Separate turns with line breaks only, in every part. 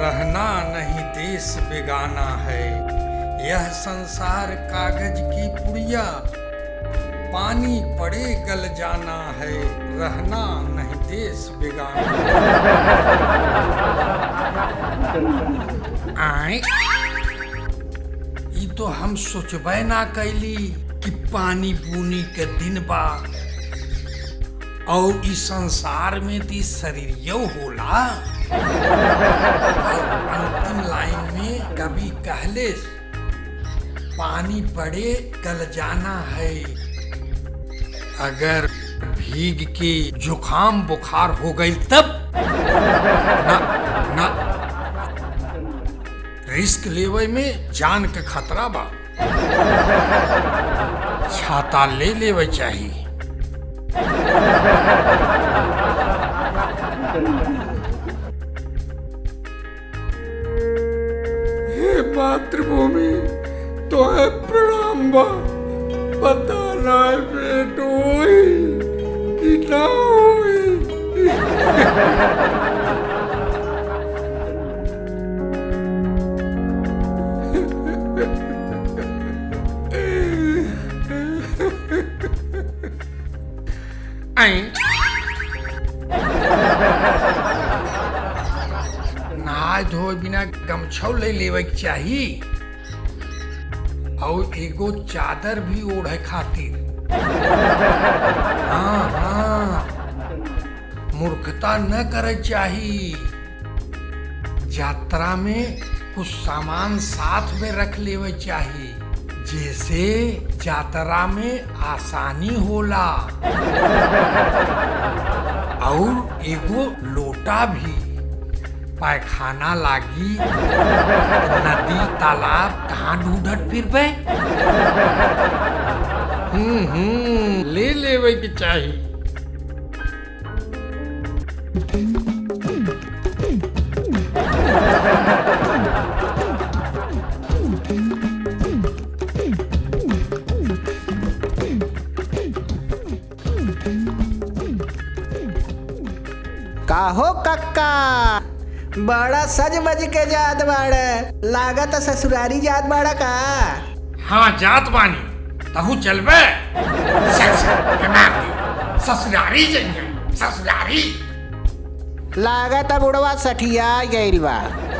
रहना नहीं देश बेगाना है यह संसार कागज की पुड़िया पानी पड़े गल जाना है रहना नहीं देश बेगाना आए ई तो हम सोचबे ना कैली कि पानी बुनी के दिन बा और इस संसार में ती शरीरियो होला और अंतिम लाइन में कभी कहले पानी पड़े गल जाना है अगर भीग के जुखाम बुखार हो गई तब ना ना रिस्क लेवे में जान के खतरा बा छाता ले लेवे चाहिए हे मातृभूमि तो है प्रणाम बा पता ना है पेट होई कि ना होई आई नहाय धोए बिना गमछौ ले लेवे के चाही और एगो चादर भी ओढ़े खातिर हाँ हाँ मूर्खता न करे चाही यात्रा में कुछ सामान साथ में रख लेवे चाही जैसे यात्रा में आसानी होला और एगो लोटा भी पैखाना लागी नदी तालाब कहाँ ढूंढत फिरबे हम्म हम्म ले लेवे के चाही
काहो कक्का बड़ा सज बज के जात बाड़े लागत ससुरारी जात बाड़ा का
हाँ जात बानी तहू चलबे सर सर कनार दी ससुरारी जइए ससुरारी
लागत बुढ़वा सठिया गइल बा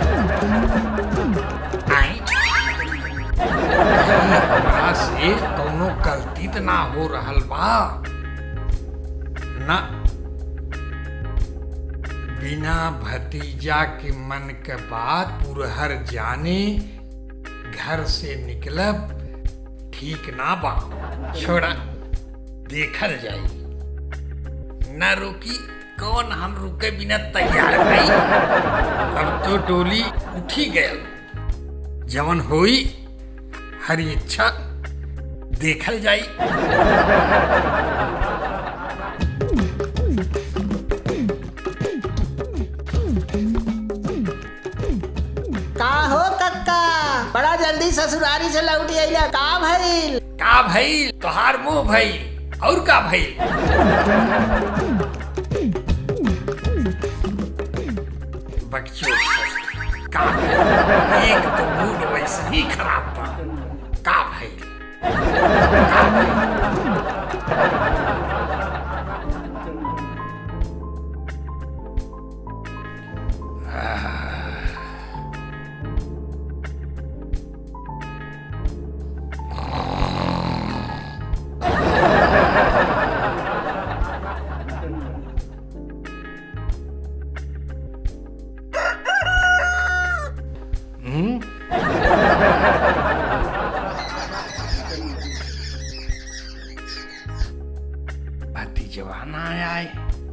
आई कहीं हमरा से कौनो गलती त ना हो रहल बा ना बिना भतीजा के मन के बात पुरहर जाने घर से निकलब ठीक ना बा छोड़ा देखल जाई न रुकी कौन हम रुके बिना तैयार नहीं अब तो डोली उठी गया जवन होई हरी इच्छा देखल जाई
काहो कक्का बड़ा जल्दी ससुरारी से लौट अइला का भइल
का भइल तोहार मुंह भइल और का भइल बकचोद ससुर, का भइल? एक तो मूड वैसे ही खराब बा का भइल का भइल हम्म? भतीजवा ना आए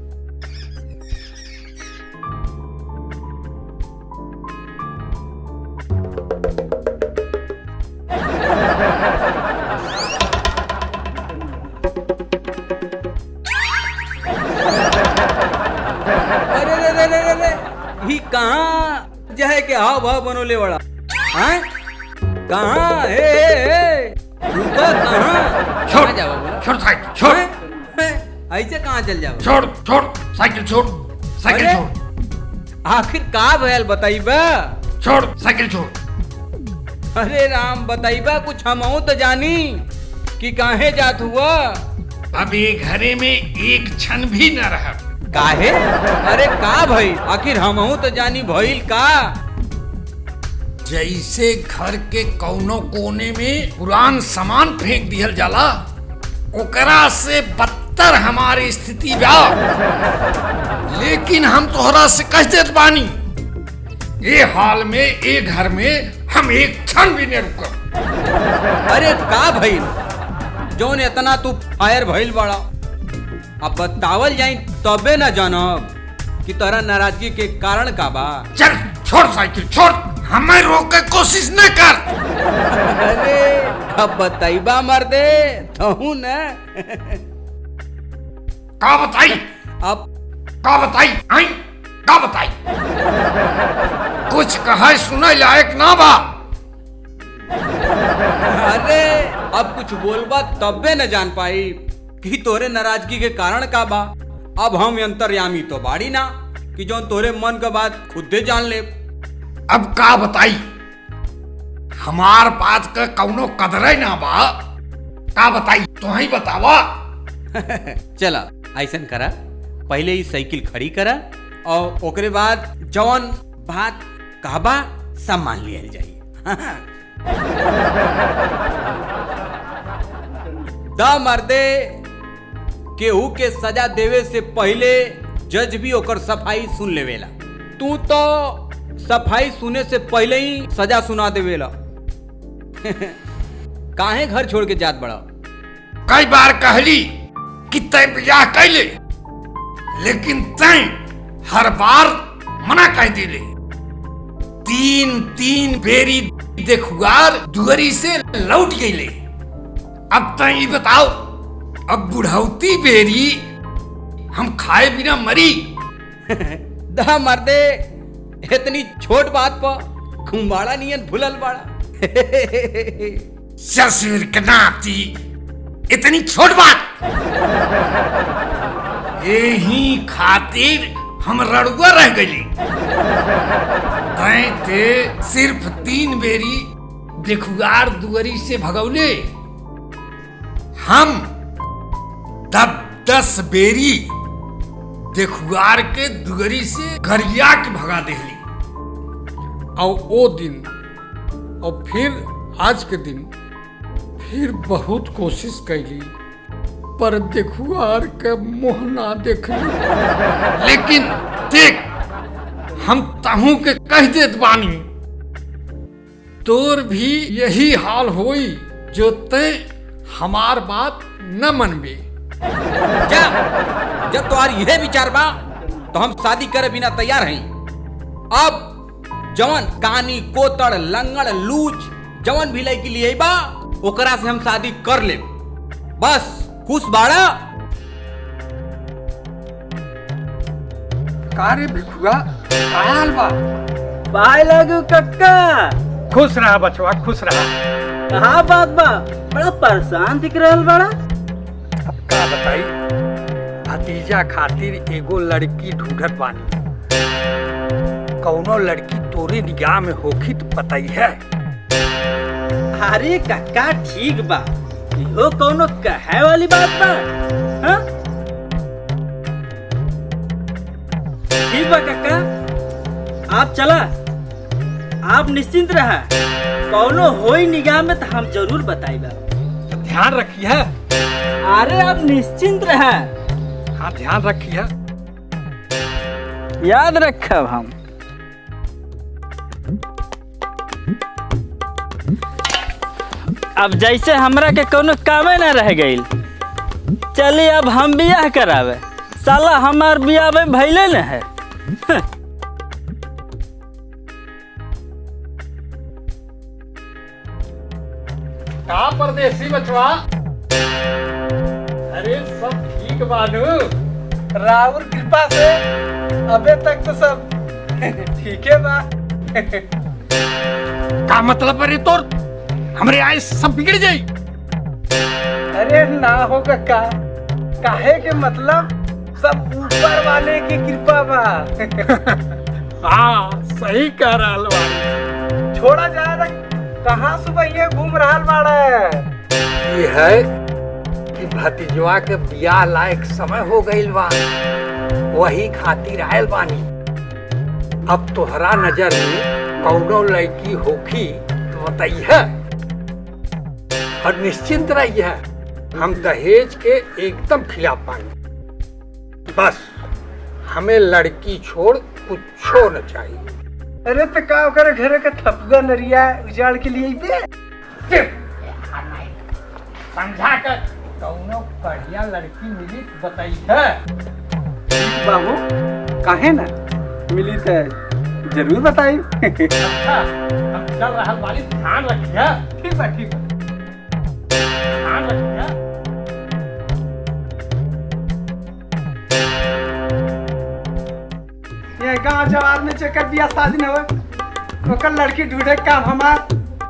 अरे रे रे रे रे रे ही कहाँ जहे के हाव भाव बनोले बड़ा हैं कहाँ हे हे हे रुका कहाँ
छोड़
कहाँ जावा बोला
छोड़ साइकिल छोड़
हैं? हैं? ऐसे कहाँ चल जाओ
छोड़ छोड़ साइकिल छोड़ साइकिल
अरे!
छोड़
आखिर का भयल बताइबा
छोड़ साइकिल छोड़
अरे राम बताइबा कुछ हमहू तो जानी कि काहे जात हुआ
अब ये घरे में एक क्षण भी न रहा
काहे अरे का भइल आखिर हमहू तो जानी भइल का
जैसे घर के कौनो कोने में पुरान सामान फेंक दिहल जाला ओकरा से बदतर हमारी स्थिति बा लेकिन हम तोहरा से कह देत बानी ये हाल में ये घर में हम एक क्षण भी नहीं रुकब
अरे का भइल जौन इतना तू फायर भइल बड़ा अब बतावल जाई तबे न जानब कि तोरा नाराजगी के कारण का बा
चल छोड़ साइकिल छोड़ हमें रोक के कोशिश न कर
अरे अब बताइबा मर दे तहू न
का बताई
अब
का बताई आई का बताई कुछ कहे सुने लायक ना बा
अरे अब कुछ बोलबा तबे न जान पाई कि तोरे नाराजगी के कारण का बा अब हम अंतर्यामी तो बाड़ी ना कि जौन तोरे मन का बात खुदे जान ले
अब का बताई हमार बात का कौनो कदरे ना बा का बताई तो ही बतावा
चला ऐसन करा पहले ही साइकिल खड़ी करा और ओकरे बाद जौन बात कहबा सब मान लिया जाई द मर्दे केहू के सजा देवे से पहले जज भी ओकर सफाई सुन लेवेला तू तो सफाई सुने से पहले ही सजा सुना देवेला काहे घर छोड़ के जात बड़ा
कई बार कहली कि तय ब्याह कैले लेकिन तय हर बार मना कह दिले तीन तीन बेरी देखुआर दुअरी से लौट गईले अब तय ई बताओ अब बुढ़ौती बेरी हम खाए बिना मरी
दा मर्दे इतनी छोट बात पर घुमाड़ा नियन भूलल बाड़ा
ससुर के नाती इतनी छोट बात यही खातिर हम रड़ुआ रह गई तय ते सिर्फ तीन बेरी देखुआर दुअरी से भगौले हम दस दस बेरी देखुआर के दुअरी से गरिया के भगा देली और वो दिन और फिर आज के दिन फिर बहुत कोशिश कैली पर देखुआर के मुंह ना देखली लेकिन देख हम तहू के कह देत बानी तोर भी यही हाल होई जो ते हमार बात न मनबे
जा जब तुम्हारी यह विचार बा तो हम शादी करे बिना तैयार हैं अब जवन कानी कोतड़ लंगड़ लूच जवन भी लड़की लिए बा ओकरा से हम शादी कर ले बस खुश बाड़ा
कारे भिखुआ आयल बा
पाए लगू कक्का
खुश रहा बचवा खुश रहा
कहा बात बा बड़ा परेशान दिख रहल बड़ा
अब का बताई भतीजा खातिर एगो लड़की ढूंढत बानी कौनो लड़की तोरे निगाह में होखी तो बताई है
अरे कक्का ठीक बा इहो कौनो कहे वाली बात बा हाँ? ठीक बा कक्का आप चला आप निश्चिंत रहा कौनो होई निगाह में तो हम जरूर बताइबा
ध्यान रखी है
अरे आप निश्चिंत रहा
हाँ ध्यान रखी है
याद रखब हम अब जैसे हमरा के कोनो कामे न रह गईल चलिए अब हम बियाह करावे साला हमार बियाह में भैले न है
का परदेसी बचवा अरे सब ठीक बानू
राहुल कृपा से अबे तक तो सब ठीक है बा
का मतलब अरे तोर हमरे आए सब बिगड़ जाई
अरे ना हो का काहे के मतलब सब ऊपर वाले की कृपा बा
हाँ सही कह रहल बाड़ी
छोड़ा जाए रे कहाँ सुबह ये घूम रहल बाड़े
ये है कि भतीजवा के बियाह लायक समय हो गईल बा वही खातिर आयल बानी अब तोहरा नजर में कौनो लड़की होखी तो बताइए और निश्चिंत रहिए हम दहेज के एकदम खिलाफ बानी बस हमें लड़की छोड़ कुछ न चाहिए
अरे तो का ओकर घरे के थपगा नरिया उजाड़ के लिए बे
समझा कर कौनो बढ़िया लड़की मिली तो बताइए
बाबू काहे ना मिली तो जरूर बताई
अच्छा हम चल रहा वाली ध्यान रखिए
ठीक बा ठीक बा
ध्यान रखिए
ये गांव जवार में चक्कर बिया शादी न हो ओकर लड़की ढूंढे के काम हमार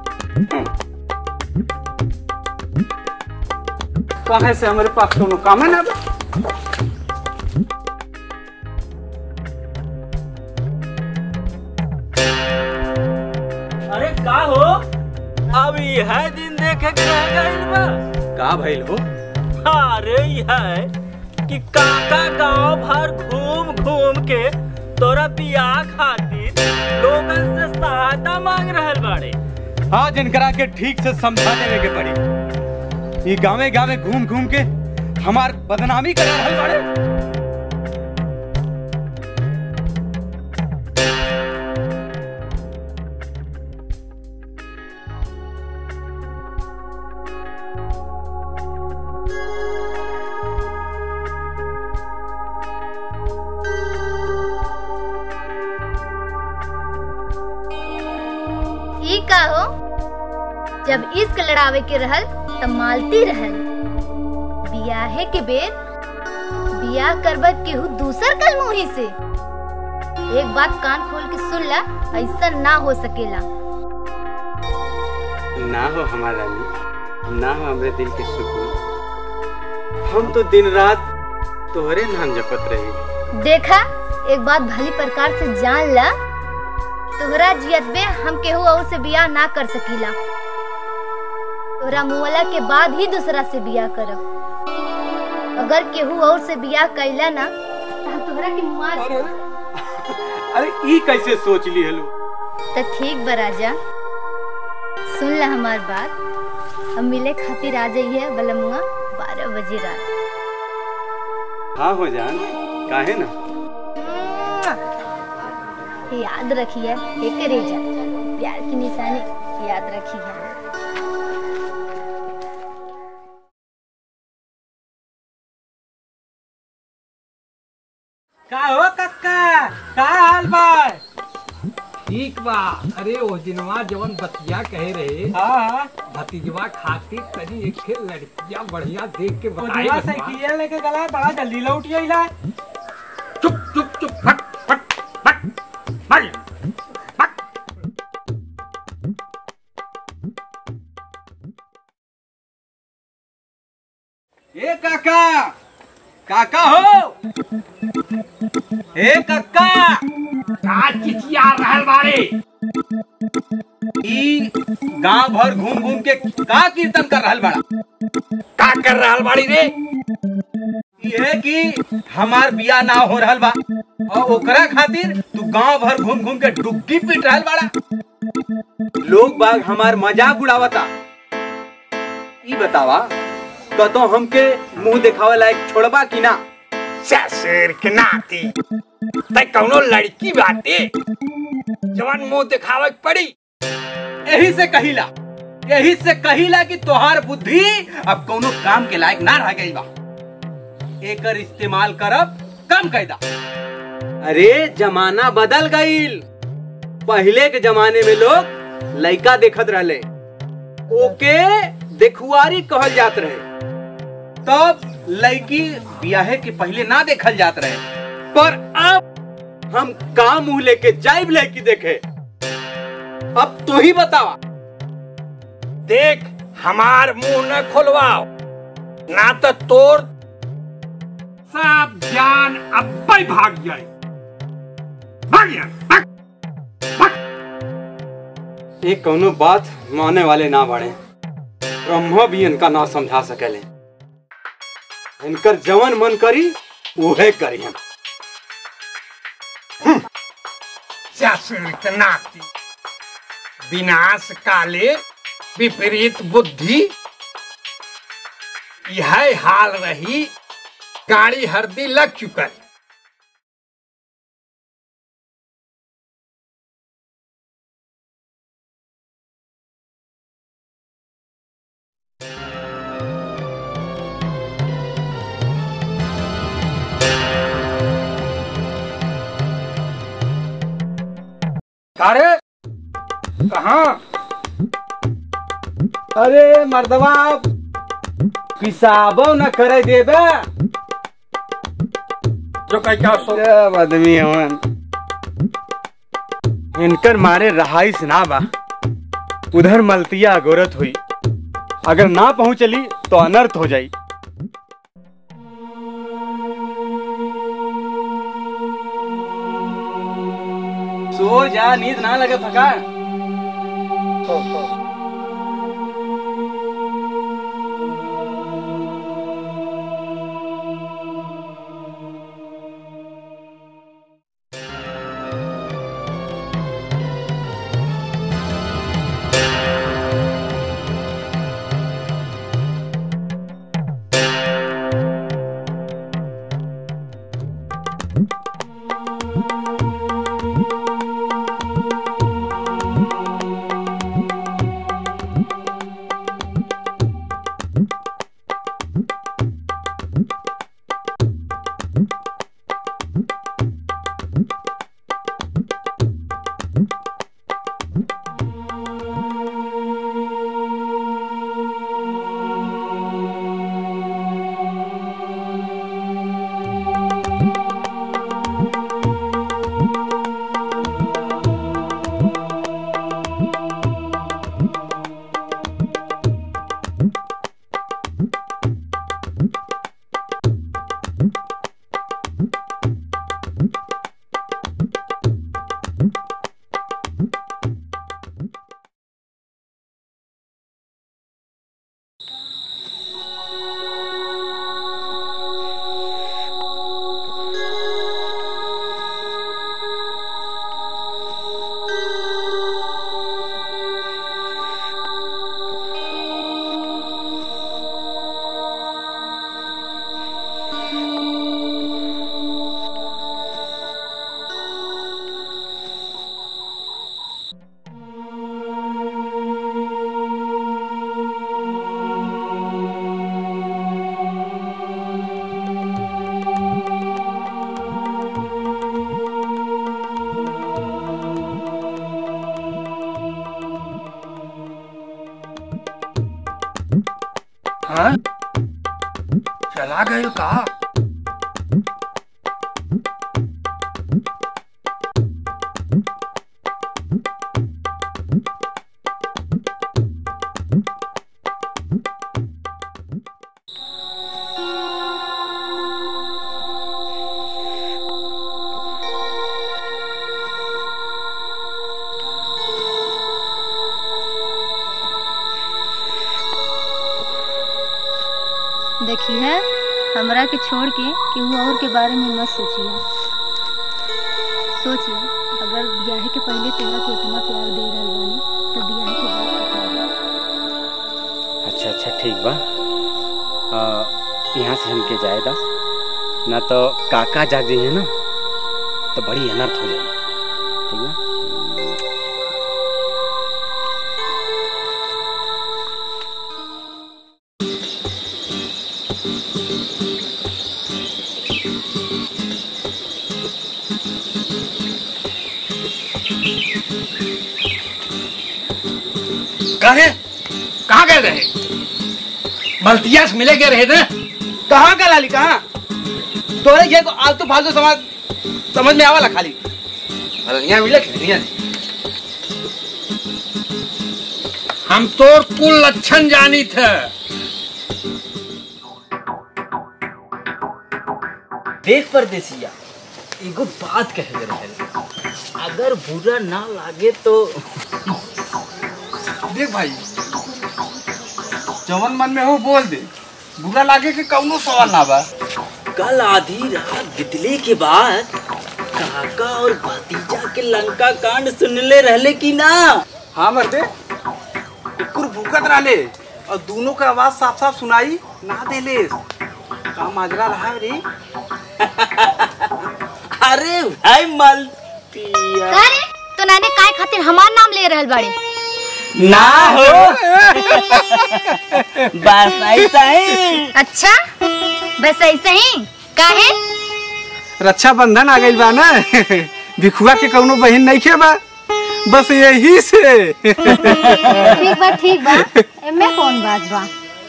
कहे से हमारे पास कोनो काम है ना बा?
अरे का हो अब यह दिन देखे के रह गइल बा
का भइल हो
अरे यह कि काका गांव भर घूम घूम के तोरा बियाह खातिर लोगन से सहायता मांग रहल बाड़े
हाँ जिनकरा के ठीक से समझा देवे के पड़ी ये गावे गावे घूम घूम के हमार बदनामी करा रहल बाड़े
ई का हो जब इश्क लड़ावे के रहल तब मालती रहल बियाहे के बेर बियाह करबत केहू दूसर कल मुही से एक बात कान खोल के सुन ला ऐसा ना हो सकेला
ना हो हमारा रानी ना हो हमरे दिल के सुकून हम तो दिन रात तोहरे नाम जपत रही
देखा एक बात भली प्रकार से जान ला तोहरा जियत में हम केहू और से बियाह ना कर सकीला तोहरा मुआला के बाद ही दूसरा से बियाह करब अगर केहू और से बियाह कैला ना तो हम तोहरा के मुआ
अरे ई कैसे सोच ली हलो
तो ठीक बा राजा सुन ला हमार बात हम मिले खातिर आ जाइए बलमुआ बारह बजे रात
हाँ हो जान काहे ना
याद रखिए एक रेजा प्यार की निशानी याद रखिए
का हो कक्का का हाल बा
ठीक बा अरे ओ दिनवा जवन बतिया कहे रहे
हाँ
भतीजवा खातिर तनी एक ठे लड़किया बढ़िया देख के बताई
ओजवा
बतवा।
साइकिल लेके गला बड़ा जल्दी लौट गइला
चुप चुप चुप फट फट फट फट फट
ए काका काका हो ए काका
का चिचिया रहल बारे
ई गांव भर घूम घूम के का कीर्तन कर रहल बड़ा
का कर रहल बाड़ी रे
ये कि हमार बिया ना हो रहल बा और ओकरा खातिर तू गांव भर घूम घूम के डुग्गी पीट रहल बाड़ा लोग बाग हमार मजाक उड़ावता ई बतावा कतो हमके मुंह दिखावे लायक छोड़बा कि ना
ससुर के नाती तै कौनो लड़की बाटे जवन मुंह दिखावे के पड़ी
यही से कहिला यही से कहिला कि तोहार बुद्धि अब कोनो काम के लायक ना रह गई बा एकर इस्तेमाल करब कम कैदा अरे जमाना बदल गईल पहले के जमाने में लोग लड़का देखत रहले ओके देखुआरी कहल जात रहे तब लड़की ब्याहे के पहले ना देखल जात रहे पर अब हम का मुंह लेके जाइब लड़की देखे अब तू ही बतावा
देख हमार मुंह न खोलवाओ ना तो तोर सब ज्ञान अब्बे भाग जाए
भाग यहाँ भाग
ये कौनो बात माने वाले ना बाड़े ब्रह्मा भी इनका ना समझा सकेले इनकर जवन मन करी उहे करी हम
शासनिक नाती विनाश काले विपरीत बुद्धि यह हाल रही गाड़ी हरदी लग चुकल अरे कहाँ
अरे मर्दवा पिसाबो न करे देबे
जो क्या सो
सब आदमी हवन इनकर मारे रहाइस ना बा उधर मलतिया गोरत हुई अगर ना पहुंचली तो अनर्थ हो जाई सो जा नींद ना लगे थका
हाँ? चला गए का
देखिए हमरा के छोड़ के केहू और के बारे में मत सोचिए सोचिए अगर ब्याह के पहले तोरा के इतना प्यार दे रहल बानी तो ब्याह के बाद कितना देब?
अच्छा अच्छा ठीक बा आ, यहाँ से हमके जाएदा ना तो काका जाग जाइए ना तो बड़ी अनर्थ हो जाएगी ठीक बा
कहे कहाँ गए रहे मल्तिया से मिले गए रहे ना
कहाँ का लाली कहाँ तोरे ये को आलतू फालतू समझ समझ में आवाला खाली अरे यहाँ मिले कि नहीं
हम तो कुल लक्षण जानी थे
देख परदेसिया एगो बात कहे रहे अगर बुरा ना लागे तो
देख भाई जवन मन में हो बोल दे बुरा लागे के कौनो सवाल ना बा
कल आधी रात बितले के बाद काका और भतीजा के लंका कांड सुनले रहले कि ना
हाँ मर्दे कुकुर भूकत रहले और दोनों के आवाज साफ साफ सुनाई ना देले का माजरा रहा रे
अरे भाई मलतिया
का रे तो नाने काय खातिर हमार नाम ले रहल बाड़े
ना हो बस ऐसा ही
अच्छा बस ऐसे ही काहे
रक्षा बंधन आ गई बा ना भिखुआ के कौनो बहन नहीं खे बा बस यही से
ठीक बा ठीक बा एमे कौन बात बा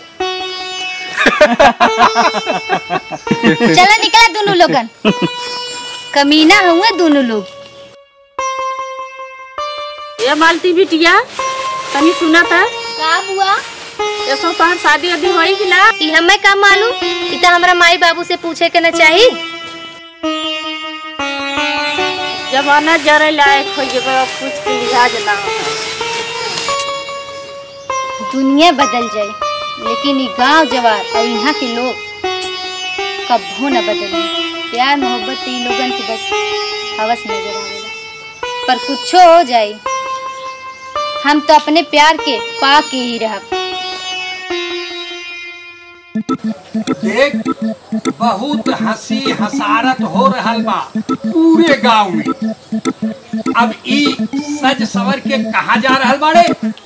चला निकला दोनों लोगन कमीना हुए दोनों लोग
ये मालती बिटिया तनी सुना था
का हुआ
ये सो तोहर शादी अभी होई कि ना
ई हमें का मालूम ई त हमरा माई बाबू से पूछे के न चाही
जमाना जरे लायक हो गए अब कुछ के लिहाज ना हो
दुनिया बदल जाए लेकिन ई गांव जवार और यहाँ के लोग कब्बो न बदले प्यार मोहब्बत ई लोगन के बस हवस नजर आवेला पर कुछो हो जाए हम तो अपने प्यार के पा के ही रहब
देख बहुत हंसी हसारत हो रहल बा पूरे गांव में अब ई सज सवर के कहा जा रहल बाड़े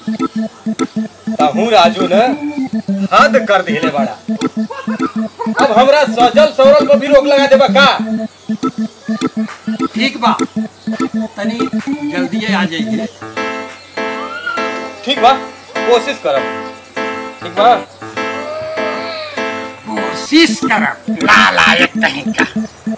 तहू राजू ने हद कर दिले बड़ा अब हमरा सजल सवरल को भी रोक लगा देबा का
ठीक बा तनी जल्दी आ जाइए
ठीक बा कोशिश करब ठीक बा
कोशिश करब नालायक कहीं का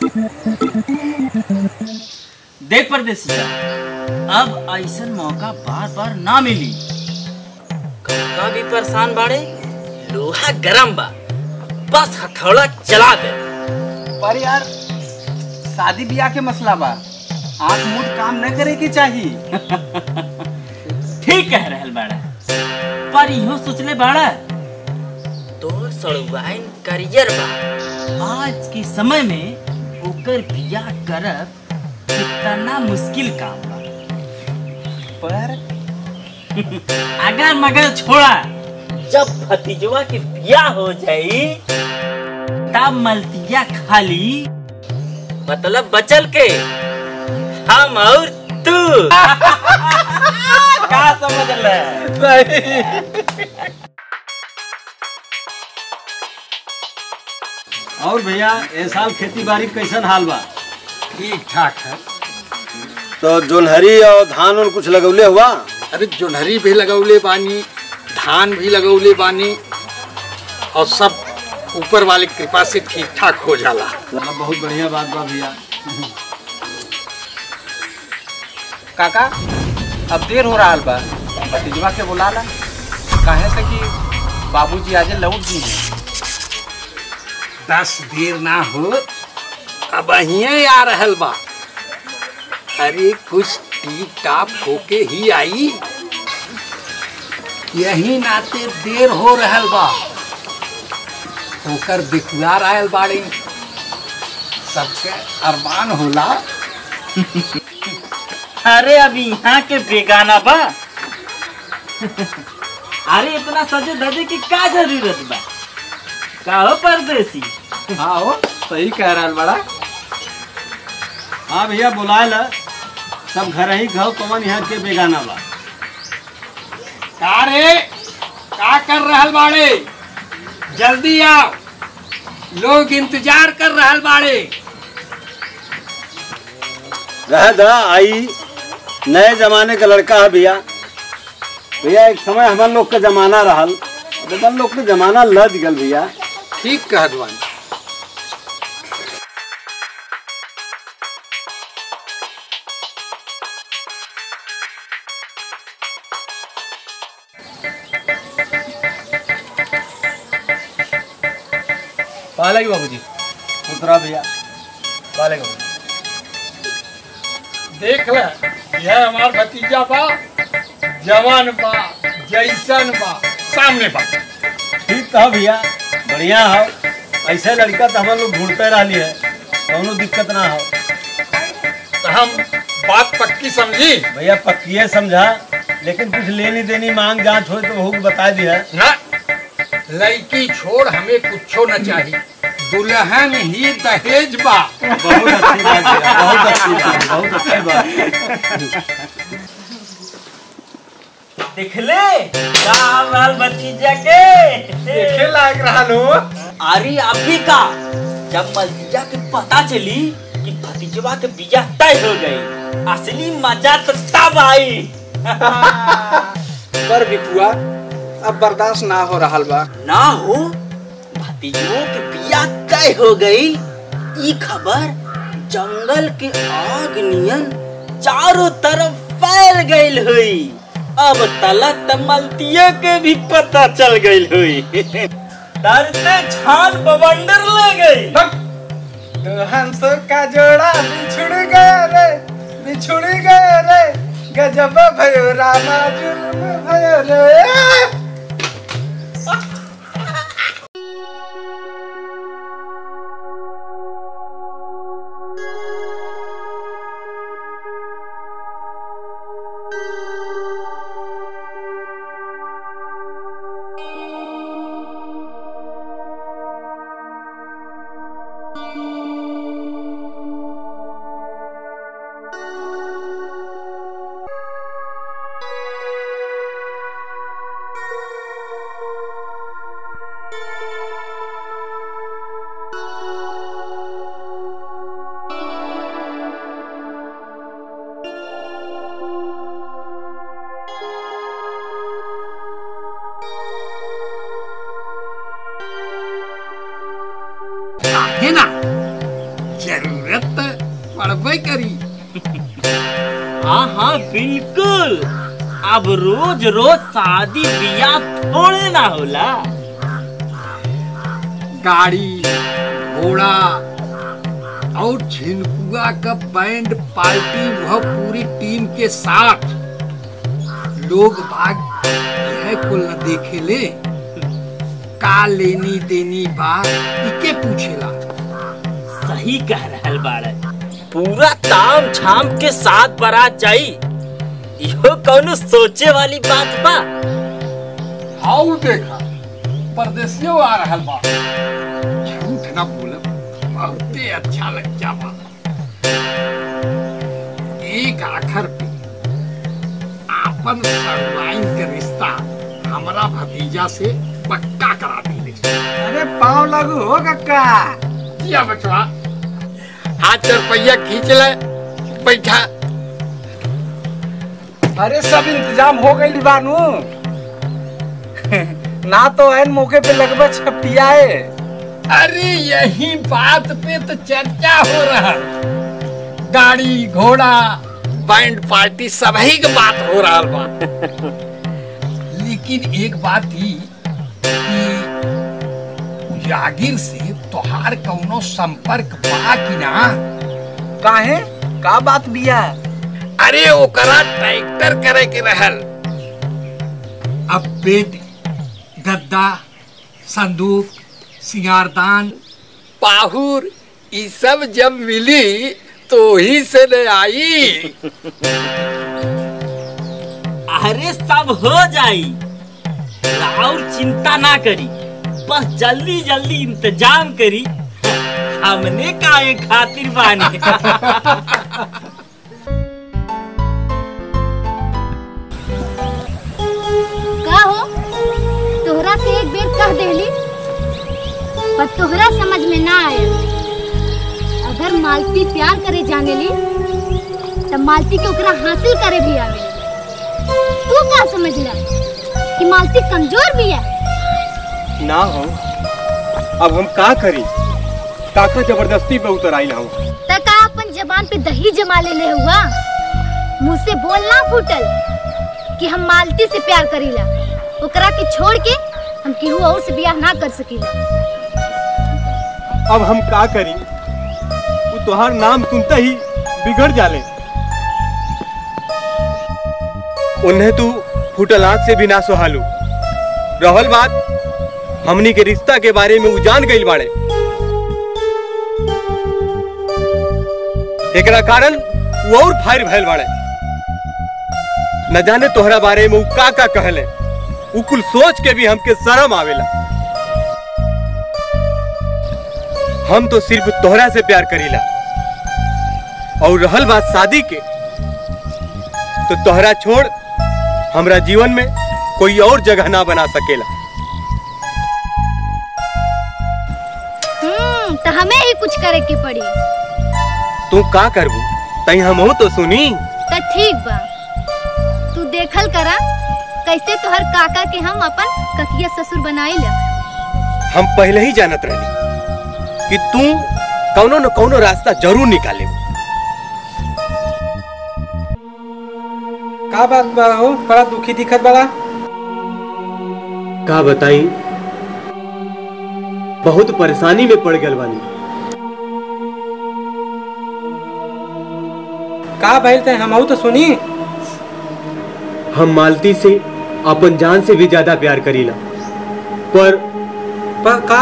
देख परदेसिया अब ऐसन मौका बार बार ना मिली काका भी परेशान बाड़े लोहा गरम बा बस हथौड़ा चला दे
पर यार शादी ब्याह के मसला बा आंख मुंह काम न करे के चाहिए
ठीक कह रहल बाड़ा पर इहो सोचले बाड़ा तो सड़ुआइन करियर बा आज के समय में ओकर बियाह करब कितना मुश्किल काम बा
पर
अगर मगर छोड़ा जब भतीजवा के बियाह हो जाई तब मलतिया खाली मतलब बचल के हम और तू का समझ ले
और भैया ए साल खेती बाड़ी कैसन हाल बा
ठीक ठाक है
तो जोनहरी और धान उन कुछ लगौले हुआ
अरे जोन्हरी भी लगौले बानी धान भी लगौले बानी और सब ऊपर वाले की कृपा से ठीक ठाक हो जाला
चलो बहुत बढ़िया बात बा भैया
काका अब देर हो रहा बा भतीजवा के बुला ला काहे से कि बाबूजी आज लौट दी हैं
दस देर ना हो अब अहिए आ रहल बा अरे कुछ टी टाप होके ही आई यही नाते देर हो रहल बा होकर दिखुआर आयल बाड़ी सबके अरमान होला
अरे अभी यहाँ के बेगाना बा अरे इतना सजे धजे की का जरूरत बा का हो परदेसी
हाँ हो सही कह रहा बड़ा
हाँ भैया बुलाए ला सब घर ही घाव कवन यहाँ के बेगाना बा
का रे का कर रहल बाड़े जल्दी आओ लोग इंतजार कर रहल बाड़े
रह दा आई नए जमाने का लड़का है भैया भैया एक समय हमारे लोग का जमाना रहल बदल लोग के जमाना लद गल भैया
ठीक कहत बानी
पालेगी बाबूजी
उतरा भैया
पालेगा
देख ले यह हमार भतीजा बा जवान बा जैसन बा सामने बा
ठीक कहा भैया बढ़िया हो ऐसे लड़का तो हम लोग ढूंढते रही है कौनो दिक्कत ना हो
तो हम बात पक्की समझी
भैया पक्किए समझा लेकिन कुछ लेनी देनी मांग जांच हो तो हो बता दिया
ना लड़की छोड़ हमें कुछो न चाहिए दुल्हन ही दहेज बा
बहुत अच्छी बात है बहुत अच्छी बात बहुत अच्छी बात
देखले का बाल भतीजा के
देखे लायक रहा लो
अरे अभी का जब मलतीजा के पता चली कि भतीजवा के बिया तय हो गई असली मजा तो तब आई
पर बिकुआ अब बर्दाश्त ना हो रहा बा
ना हो भतीजों के बिया तय हो गई ई खबर जंगल के आग नियन चारों तरफ फैल गई हुई अब तलक तमलतिया के भी पता चल गई हुई डरते छान बवंडर ले गई
तो हंसों का जोड़ा बिछुड़ गया रे बिछुड़ गया रे गजब भयो रामा जुल्म भयो रे
है ना जरूरत पड़बे करी
हाँ हाँ बिल्कुल अब रोज रोज शादी बिया थोड़े ना होला
गाड़ी घोड़ा और झिनकुआ का बैंड पार्टी वह पूरी टीम के साथ लोग बाग यह कुल न देखे ले का लेनी देनी बात इके पूछेला
सही कह रहल बाड़े पूरा ताम झाम के साथ बारात जाई इहो कौनो सोचे वाली बात बा
हाउ देखा परदेसियों आ रहल बा झूठ न बोलब बहुते अच्छा लग जावा एक आखर पे आपन सरवाइन के रिश्ता हमरा भतीजा से पक्का करा दी
अरे पाँव लगू हो कक्का
किया बचवा हाथ चार पहिया खींच ले बैठा
अरे सब इंतजाम हो गई बानू ना तो एन मौके पे लगभग छपियाए
अरे यही बात पे तो चर्चा हो रहा गाड़ी घोड़ा बैंड पार्टी सभी के बात हो रहा बा लेकिन एक बात ही कि जागीर से तोहार कौनो संपर्क बा कि ना
काहे का बात बिया
अरे ओकरा ट्रैक्टर करे के रहल अब बेड गद्दा संदूक सिंगारदान पाहुर ये सब जब मिली तो ही से ले आई
अरे सब हो जाई और चिंता ना करी बस जल्दी जल्दी इंतजाम करी हमने काहे खातिर बानी
का हो तोहरा से एक बेर कह देली पर तोहरा समझ में ना आया अगर मालती प्यार करे जाने ली तब मालती के ओकरा हासिल करे भी आवे तू का समझला कि मालती कमजोर भी है
ना हो अब हम का करी काका जबरदस्ती पे उतर आई हम
त का अपन जबान पे दही जमा ले ले हुआ मुंह से बोलना फूटल कि हम मालती से प्यार करीला ओकरा के छोड़ के हम केहू और से ब्याह ना कर सकीला
अब हम का करी वो तोहार नाम सुनते ही बिगड़ जाले उन्हें तू फुटल आंख से भी ना सुहालू रहल बात हमनी के रिश्ता के बारे में उ जान गई बाड़े एकरा कारण वो और फायर भैल बाड़े न जाने तोहरा बारे में उ का का कहले उ कुल सोच के भी हमके शर्म आवेला हम तो सिर्फ तोहरा से प्यार करीला और रहल बात शादी के तो तोहरा छोड़ हमरा जीवन में कोई और जगह ना बना सकेला
हम्म तो हमें ही कुछ करे के पड़ी
तू का करबू तई हम तो सुनी
तो ठीक बा तू देखल करा कैसे तोहर काका के हम अपन ककिया ससुर बनाइला
हम पहले ही जानत रही कि तू कौनो न कौनो रास्ता जरूर निकाले
का बात बा हो बड़ा दुखी दिखत बड़ा
का बताई बहुत परेशानी में पड़ गल बानी
का भइल ते हमहू तो सुनी
हम मालती से अपन जान से भी ज्यादा प्यार करीला पर
पर का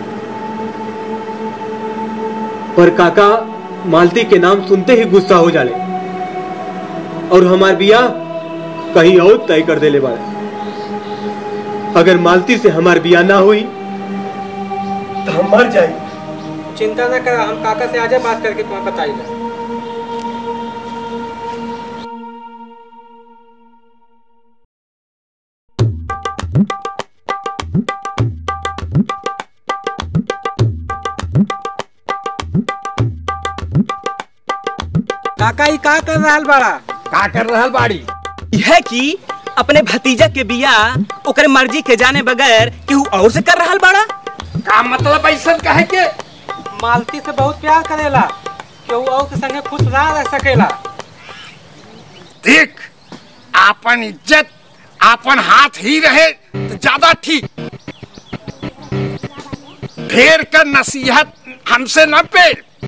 पर काका मालती के नाम सुनते ही गुस्सा हो जाले और हमार बियाह कहीं और तय कर देले बाड़े अगर मालती से हमार बियाह ना हुई तो हम मर जाए
चिंता न कर हम काका से आजा बात करके तुम्हें बताइला काका ई का कर रहल बड़ा
का कर रहल बाड़ी
यह कि अपने भतीजा के बियाह ओकरे मर्जी के जाने बगैर केहू और से कर रहल बाड़ा
का मतलब ऐसा कहे के
मालती से बहुत प्यार करेला केहू और के संगे खुश ना रह सकेला
देख आपन इज्जत आपन हाथ ही रहे तो ज्यादा ठीक ढेर कर नसीहत हमसे न पे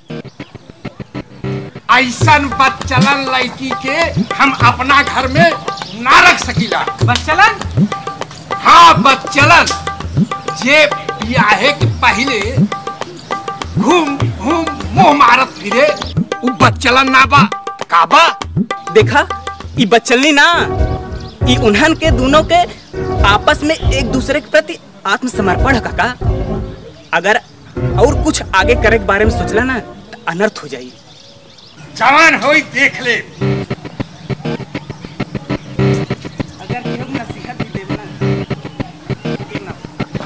ऐसन बच्चलन लड़की के हम अपना घर में ना रख सकीला
बस चलन
हाँ बच्चलन जे ब्याहे के पहले घूम घूम मुंह मारत फिरे उ बच्चलन ना बा का बा
देखा ई बच्चलनी ना ई उन्हन के दोनों के आपस में एक दूसरे के प्रति आत्मसमर्पण है काका अगर और कुछ आगे करे के बारे में सोचला ना तो अनर्थ हो जाई
जवान होई देख ले
अगर केहू नसीहत भी देवे ना ये ना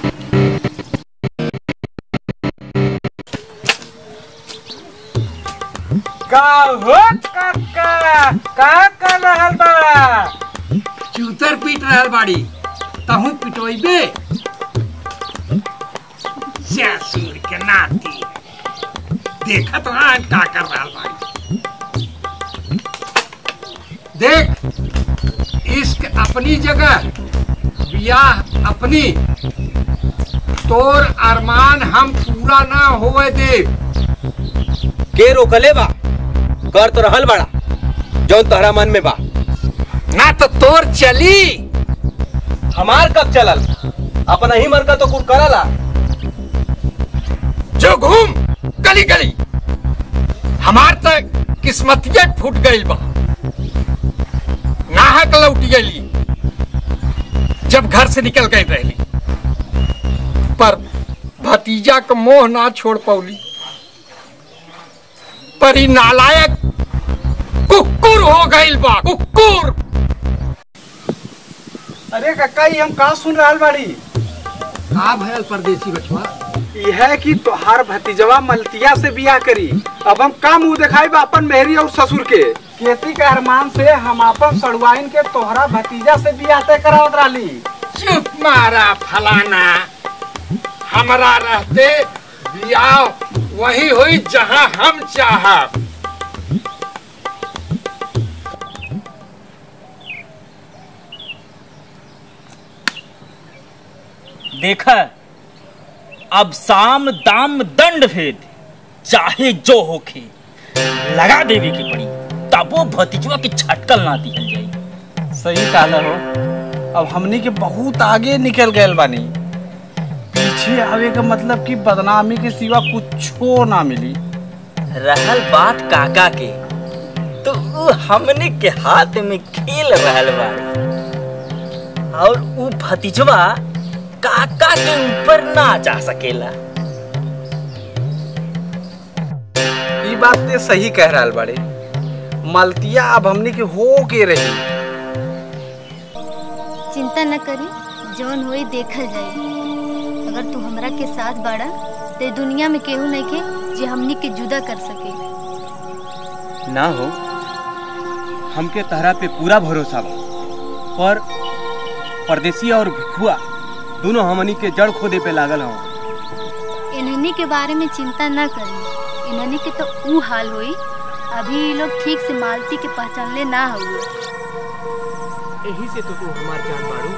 का हो काका का कर रहल बड़ा
चूतर पीट रहल बाड़ी तहू पिटोइबे ससुर के नाती देखत रहा का कर रहल बाड़ी देख इश्क अपनी जगह ब्याह अपनी तोर अरमान हम पूरा ना होवे दे
के रोकले बा कर तो रहल बड़ा जौन तोहरा मन में बा
ना तो तोर चली
हमार कब चलल अपना ही मर का तो कुल करला
जो घूम गली गली हमार तक किस्मतिया फूट गई बा नाहक लौट गई जब घर से निकल गई रहली पर भतीजा का मोह ना छोड़ पौली पर ही नालायक कुकुर हो गई बा कुकुर
अरे काका ई हम का सुन रहल बाड़ी
का भयल परदेसी बचवा
यह कि तोहार भतीजवा मलतिया से बियाह करी अब हम का मुंह दिखाई बा अपन मेहरी और ससुर के खेती के अरमान से हम अपन सड़ुआइन के तोहरा भतीजा से बियाह तय करावत रहली
चुप मारा फलाना हमरा रहते बियाह वही हुई जहां हम चाहब
देखा अब साम दाम दंड भेद चाहे जो होखे लगा देवे की पड़ी तब वो भतीजवा की छटकल ना दिहल जाई
सही कहला हो अब हमनी के बहुत आगे निकल गए बानी पीछे आवे का मतलब कि बदनामी के सिवा कुछो ना मिली
रहल बात काका के तो उ हमने के हाथ में खेल रहल बाड़ी और उ भतीजवा काका के ऊपर ना जा सकेला
ई बात ते सही कह रहल बाड़े मलतिया अब हमनी के हो के रही
चिंता न करी जौन होई देखल जाई अगर तू हमरा के साथ बाड़ा ते दुनिया में केहू नहीं के जे हमनी के जुदा कर सके
ना हो हमके तहरा पे पूरा भरोसा बा पर परदेसी और भिखुआ दोनों हमनी के जड़ खोदे पे लागल हूँ
इन्हनी के बारे में चिंता न करी इन्हनी के तो ऊ हाल होई अभी ये लोग ठीक से मालती के पहचानले ना हुए
यही से तो तू हमार जान बाड़ू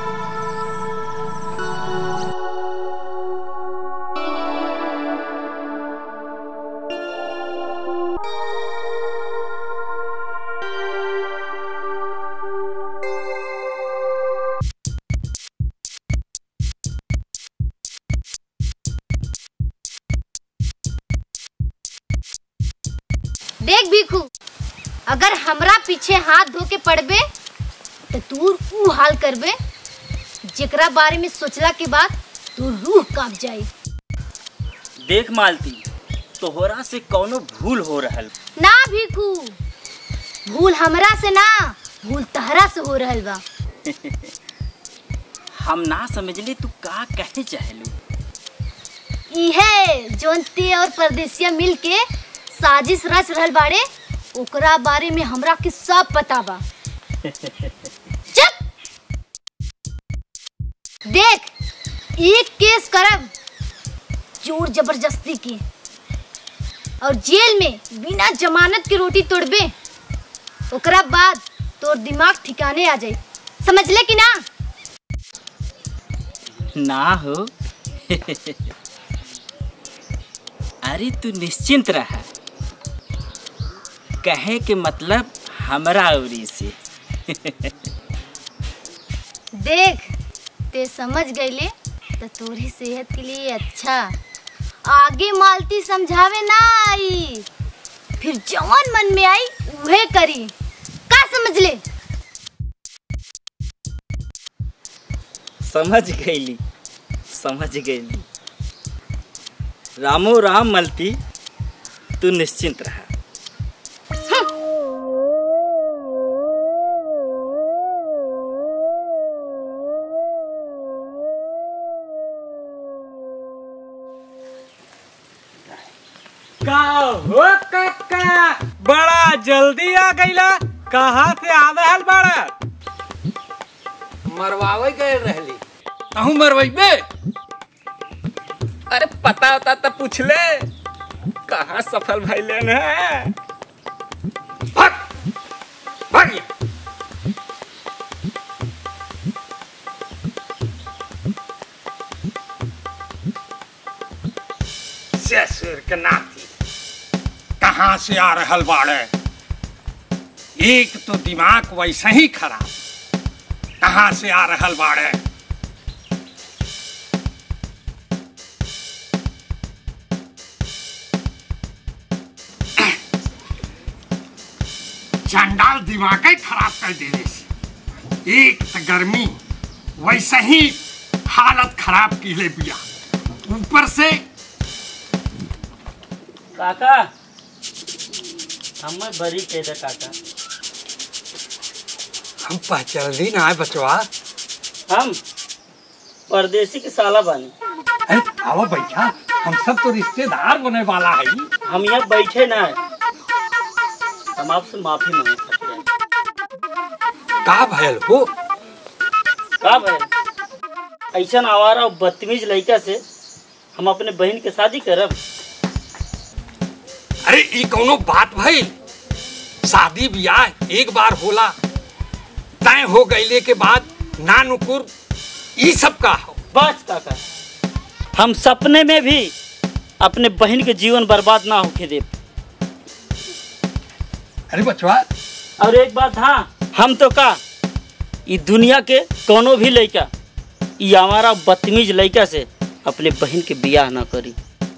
देख भीखू अगर हमरा पीछे हाथ धो के पड़बे तो तू ऊ हाल करबे जेकरा बारे में सोचला के बाद तू रूह कांप जाई
देख मालती तोहरा से कौनो भूल हो रहल
ना भीखू भूल हमरा से ना भूल तहरा से हो रहल बा
हम ना समझले तू का कहे चाहलू
इहे जोन ते और परदेसिया मिल के साजिश रच रहल बाड़े ओकरा बारे में हमरा के सब पता बा चुप देख एक केस करब जोर जबरदस्ती की और जेल में बिना जमानत के रोटी तोड़बे ओकरा बाद तोर दिमाग ठिकाने आ जाए समझ ले कि ना
ना हो अरे तू निश्चिंत रहा कहे के मतलब हमरा उरी से
देख ते समझ गईले तो तोरी सेहत के लिए अच्छा आगे मालती समझावे ना आई फिर जवान मन में आई उहे करी का समझ ले
समझ गईली समझ गईली रामो राम मलती तू निश्चिंत रहा
का हो काका बड़ा जल्दी आ गईला कहाँ से आ रहल बड़ा
मरवावे गए रहली कहूँ मरवाइबे
अरे पता होता तो पूछ ले कहाँ सफल भैले है
भाग भाग यहाँ। ससुर के नाती कहाँ से आ रहल बाड़े एक तो दिमाग वैसे ही खराब कहाँ से आ रहल बाड़े चंडाल दिमाग ही खराब कर देने से एक तो गर्मी वैसे ही हालत खराब की ले बिया ऊपर से
काका हमें बरी कह दे काका
हम पहचान ली ना है बचवा
हम परदेसी के साला बानी
अरे आओ बैठा हम सब तो रिश्तेदार बने वाला है
हम यहाँ बैठे ना है हम आपसे माफी मांग सकते हैं
का भयल हो
का भाई ऐसा आवारा और बदतमीज लड़का से हम अपने बहन के शादी करब
अरे ई कौनो बात भई शादी ब्याह एक बार होला तय हो गईले के बाद ना नुकुर ई सब का हो
बस काका हम सपने में भी अपने बहन के जीवन बर्बाद ना होके दे
अरे बचवा
और एक बात हाँ हम तो का ई दुनिया के कोनो भी लड़का ई हमारा बदतमीज लड़का से अपने बहन के बियाह ना करी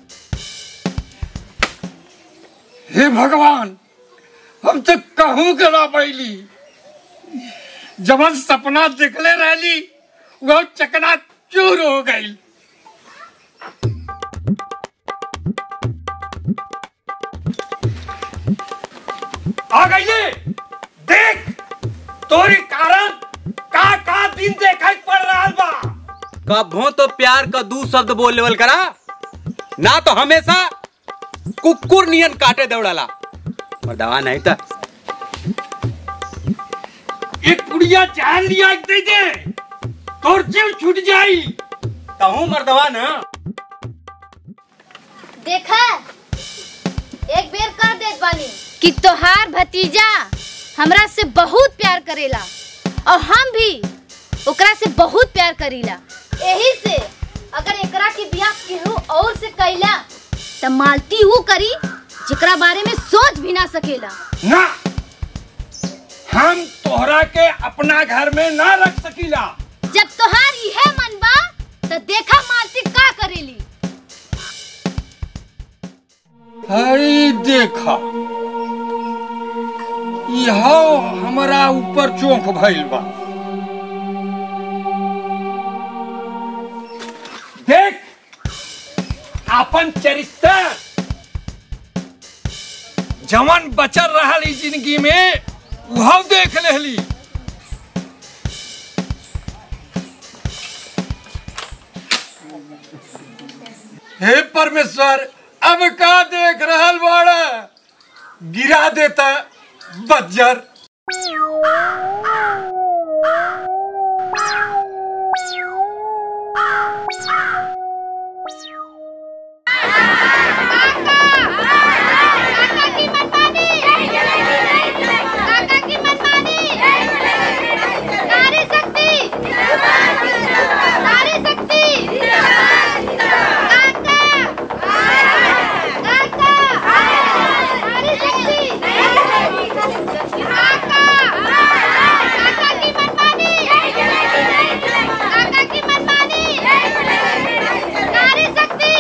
हे भगवान हम तो कहूँ के ना पैली जबन सपना देखले रहली वह चकना चूर हो गई आ गई ये देख तोरी कारण का का दिन देखा पड़ रहा बा
कभो तो प्यार का दू शब्द बोल लेवल करा ना तो हमेशा कुकुर नियन काटे दौड़ाला मर्दवा नहीं था
एक पुड़िया जान लिया दे दे तोर जीव छूट जाई
कहूँ मर्दवा ना
देखा एक बेर कर देत बानी कि तोहार भतीजा हमरा से बहुत प्यार करेला और हम भी ओकरा से बहुत प्यार करीला यही से अगर एकरा के बियाह केहू और से कैला त मालती ऊ करी जेकरा बारे में सोच भी ना सकेला
ना हम तोहरा के अपना घर में ना रख सकीला
जब तोहार इहे मन बा त देखा मालती का करेली
हई देखा यह हमरा ऊपर चौंक भइल बा देख अपन चरित्र जवन बचल रहल ई जिंदगी में वह देख लेली हे परमेश्वर अब का देख रहल बाड़ा गिरा देता बज्जर
काका की मनमानी काका की मनमानी नारी शक्ति नारी शक्ति काका काका नारी शक्ति काका काका की मनमानी काका की मनमानी नारी शक्ति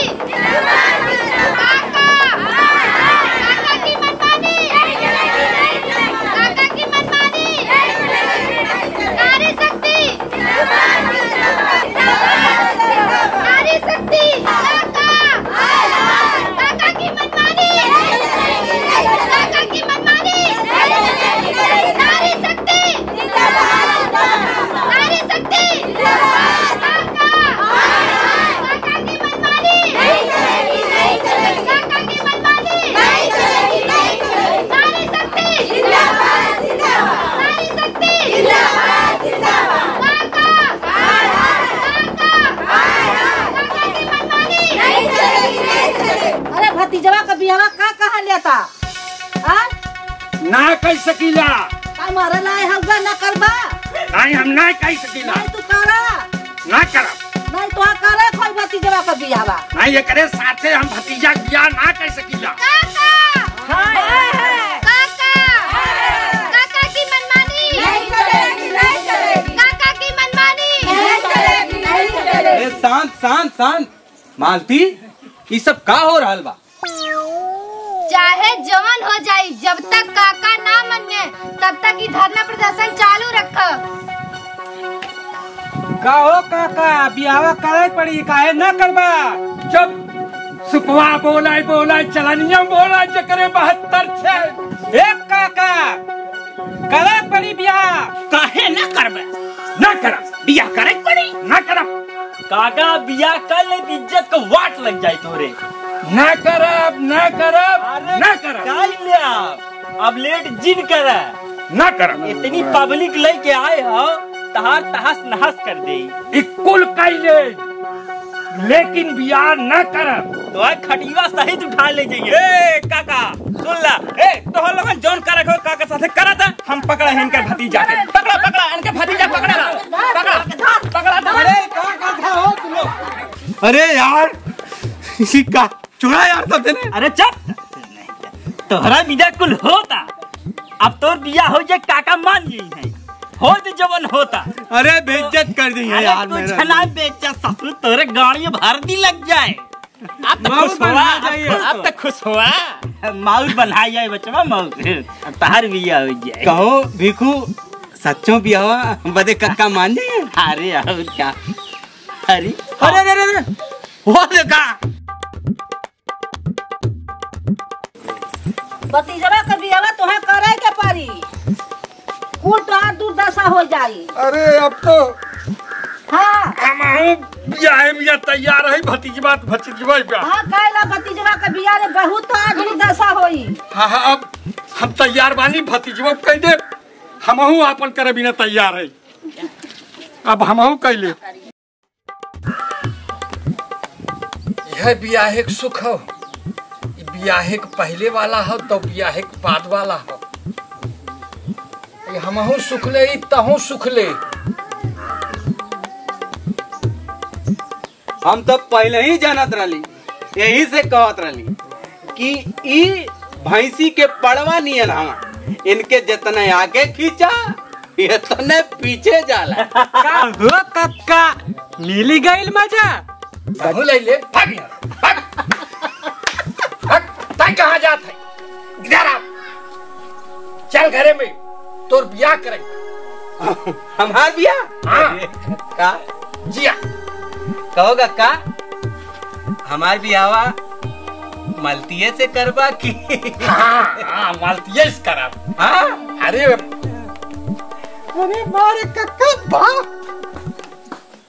काका काका की मनमानी काका की मनमानी नारी शक्ति नारी शक्ति काका काका की मनमानी काका की मनमानी नारी शक्ति नारी शक्ति काका काका की मनमानी काका की मनमानी नारी शक्ति नारी शक्ति काका काका की मनमानी
अरे भतीजवा का बियाह का कहा लेता हाँ
ना कह सकीला
का मारे लाए हलवा न करबा
नहीं हम ना कह सकीला
नहीं तू करा
ना करब
नहीं तो करे कोई भतीजवा का बियाह
नहीं एकरे साथे हम भतीजा के बियाह ना कह सकीला
काका काका की मनमानी काका की मनमानी
अरे शांत शांत शांत मालती ये सब का हो रहल बा
चाहे जवन हो जाई जब तक काका ना मने तब तक ही धरना प्रदर्शन चालू रख
का हो काका बियाह करे पड़ी काहे न करबा
जब सुपवा बोलाय बोलाय चलनिया बोलाय जकरे बहत्तर छे
एक काका करे पड़ी बियाह
काहे ना करबे
ना करब
बियाह करे के पड़ी
ना करब
काका बियाह कर ले तो इज्जत का वाट लग जाए तोरे
ना करब ना करब ना करब
काल ले आप अब लेट जिन करे
ना करब
इतनी पब्लिक लेके आए हो तहार तहस नहस कर दे
इकुल कैले लेकिन बियाह ना करब
तो आज खटिया सहित उठा ले जाइए ए काका सुन ला ए तो हम लोगन जौन करे हो काका साथे करा था हम पकड़ा है इनके भतीजा के पकड़ा पकड़ा इनके भतीजा पकड़ा पकड़ा पकड़ा
अरे का का हो तुम लोग
अरे यार इसी का चुरा यार सब देने
अरे चुप तोहरा बिदा कुल होता अब तोर बिया हो जाए काका मान गई है हो दे जवन होता
अरे बेइज्जत कर दी है
अरे
यार
कुछ
मेरा
ना बेचा ससुर तोरे गाड़ी में भर्ती लग जाए अब तो
माउर
खुश हुआ
बना जाइए
अब- अब तो खुश हुआ माउर बना जाए बचवा माउर अब तार बिया हो जाए
कहो भिखू सच्चों बियावा बदे कक्का मान जाए
अरे और क्या अरे
अरे अरे अरे अरे, वो देखा
भतीजवा के बियावा तुम्हें करे के पड़ी कुल तो आज दुर्दशा हो जाई
अरे अब तो
हाँ
हम बियाहे मिया तैयार है भतीजबा भतीजबा ब्याह
हाँ कहला भतीजवा के बिया रे बहुत तो आज दुर्दशा होई
हाँ हाँ अब हम तैयार बानी भतीजबा कह दे हमहू आपन करे बिना तैयार है अब हमहू कैले यह बियाहे के सुख हो ई बियाहे के पहले वाला हो तो बियाहे के बाद वाला हो ई हमहू सुख ले ई तहू सुख ले
हम तो पहले ही जानत रही यही से कहत रही कि ई भैंसी के पड़वा नियन हवा इनके जितने आगे खींचा इतने पीछे जाला
हो कक्का मिली गईल मजा
तहू ले ले भाग यहाँ, भाग भाग तय कहाँ जात है इधर आ चल घरे में तोर बियाह करेंगे
हमार बिया
हाँ
का
जिया
कहो का हमार बियावा मलतिये से करबा की
हाँ हाँ मालतीय करा
हाँ
अरे
अरे मारे कक्का बा